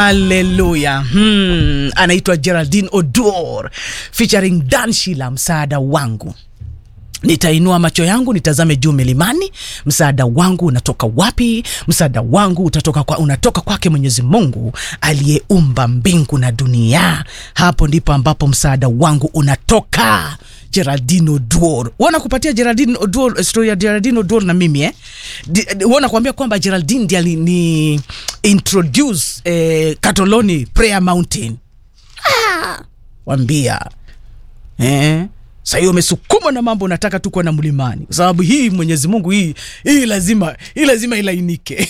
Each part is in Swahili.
Haleluya. Hmm, anaitwa Geraldine Odor featuring Dan Shila, msaada wangu Nitainua macho yangu nitazame juu milimani, msaada wangu unatoka wapi? Msaada wangu utatoka kwa, unatoka kwake Mwenyezi Mungu aliyeumba mbingu na dunia. Hapo ndipo ambapo msaada wangu unatoka. Geraldine Odor, wana kupatia Geraldine Odor story ya Geraldine Odor na mimi eh, wana kuambia kwamba Geraldine ndiye alini introduce eh, Katoloni Prayer Mountain. Ah, wambia eh sasa hiyo umesukuma na mambo unataka tu kuwa na mlimani, kwa sababu hii Mwenyezi Mungu hii hii lazima hii lazima ilainike.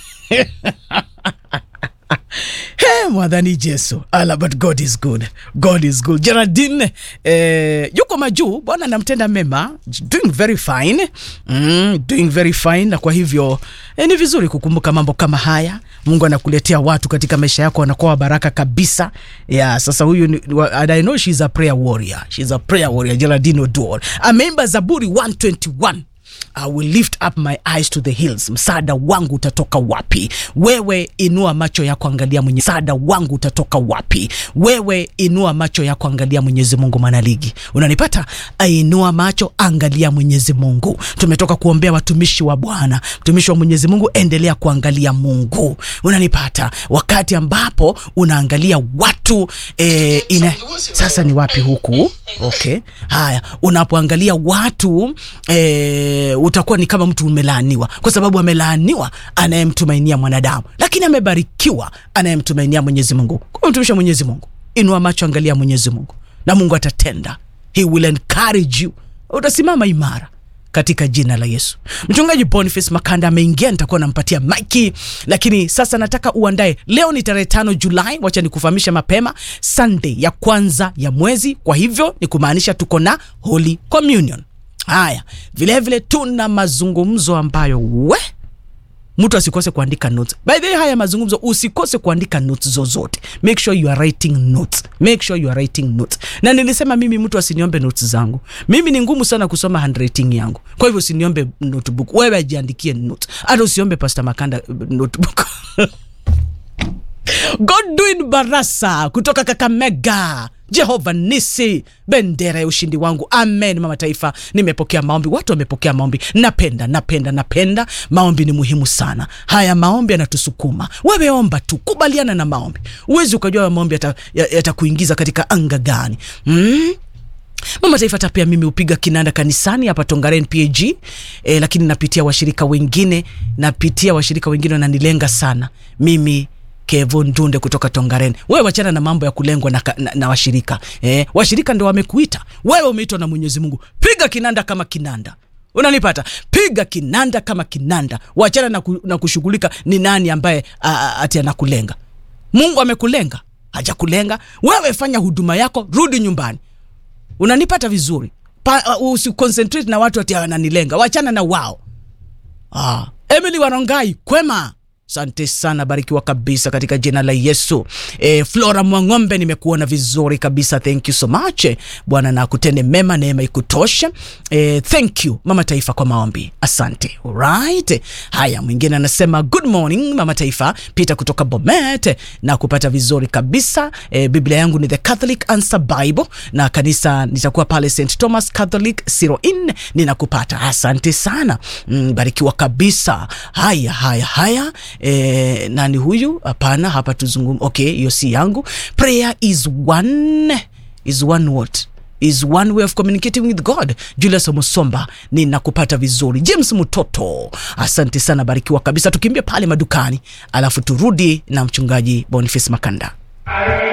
Hey, mwadhani Jesu ala, but God is good, God is good. Geraldine eh, yuko majuu, Bwana anamtenda mema, doing very fine mm, doing very fine. Na kwa hivyo eh, ni vizuri kukumbuka mambo kama haya. Mungu anakuletea watu katika maisha yako wanakuwa baraka kabisa. Yeah, sasa huyu ni, and I know she's a prayer warrior, she's a prayer warrior. Geraldine Odor ameimba Zaburi 121 I will lift up my eyes to the hills. Msaada wangu utatoka wapi? Wewe inua macho yako, angalia mwenye msaada wangu utatoka wapi? Wewe inua macho yako, angalia Mwenyezi Mungu. Mwanaligi, unanipata? Ainua macho, angalia Mwenyezi Mungu. Tumetoka kuombea watumishi wa Bwana, mtumishi wa Mwenyezi Mungu, endelea kuangalia Mungu. Unanipata? Wakati ambapo unaangalia watu eh, ina... Sasa ni wapi huku? Okay, haya, unapoangalia watu eh, utakuwa ni kama mtu umelaaniwa, kwa sababu amelaaniwa anayemtumainia mwanadamu, lakini amebarikiwa anayemtumainia Mwenyezi Mungu. Kwa mtumishi wa Mwenyezi Mungu, inua macho, angalia Mwenyezi Mungu na Mungu atatenda. He will encourage you, utasimama imara katika jina la Yesu. Mchungaji Boniface Makanda ameingia, nitakuwa nampatia maiki, lakini sasa nataka uandae. Leo ni tarehe tano Julai, wacha nikufahamisha mapema, Sunday ya kwanza ya mwezi, kwa hivyo ni kumaanisha tuko na Holy Communion. Haya, vilevile tuna mazungumzo ambayo we mtu asikose kuandika notes. By the way, haya mazungumzo usikose kuandika notes zozote. Make sure you are writing notes. Make sure you are writing notes. Na nilisema mimi mtu asiniombe notes zangu. Mimi ni ngumu sana kusoma handwriting yangu. Kwa hivyo usiniombe notebook. Wewe ajiandikie notes. Hata usiombe Pastor Makanda notebook. Godwin Barasa kutoka Kakamega. Jehova Nisi, bendera ya ushindi wangu. Amen. Mama Taifa, nimepokea maombi, watu wamepokea maombi. Napenda, napenda, napenda. Maombi ni muhimu sana. Haya maombi yanatusukuma. Wewe omba tu, kubaliana na maombi. Uwezi ukajua maombi yatakuingiza yata katika anga gani. mm? Mama Taifa, hata pia mimi hupiga kinanda kanisani hapa Tongaren PAG e, lakini napitia washirika wengine, napitia washirika wengine wananilenga sana mimi Kevo Ndunde kutoka Tongaren. Wewe wachana na mambo ya kulengwa na, na, na washirika eh, washirika ndo wamekuita wewe, umeitwa na Mwenyezi Mungu. Piga kinanda kama kinanda, unanipata? Piga kinanda kama kinanda, wachana na, ku, na kushughulika ni nani ambaye ati anakulenga. Mungu amekulenga? Hajakulenga wewe. Fanya huduma yako, rudi nyumbani. Unanipata vizuri? Uh, usiconcentrate na watu ati wananilenga, wachana na wao. Ah, Emily Warongai kwema Asante sana, barikiwa kabisa katika jina la Yesu. E, Flora Mwang'ombe, nimekuona vizuri kabisa, thank you so much. Bwana na kutende mema, neema ikutoshe. E, thank you Mama Taifa kwa maombi, asante. Alright, haya, mwingine anasema good morning Mama Taifa, Peter kutoka Bomet, na kupata vizuri kabisa. E, Biblia yangu ni The Catholic Answer Bible na kanisa nitakuwa pale St Thomas Catholic Siroin, ninakupata asante sana. Mm, barikiwa kabisa. Haya, haya, haya E, nani huyu? Hapana, hapa tuzungum. Okay, hiyo si yangu. Prayer is one is one what is one way of communicating with God. Julius Musomba, ninakupata vizuri. James Mutoto, asante sana, barikiwa kabisa. Tukimbia pale madukani, alafu turudi na mchungaji Boniface Makanda.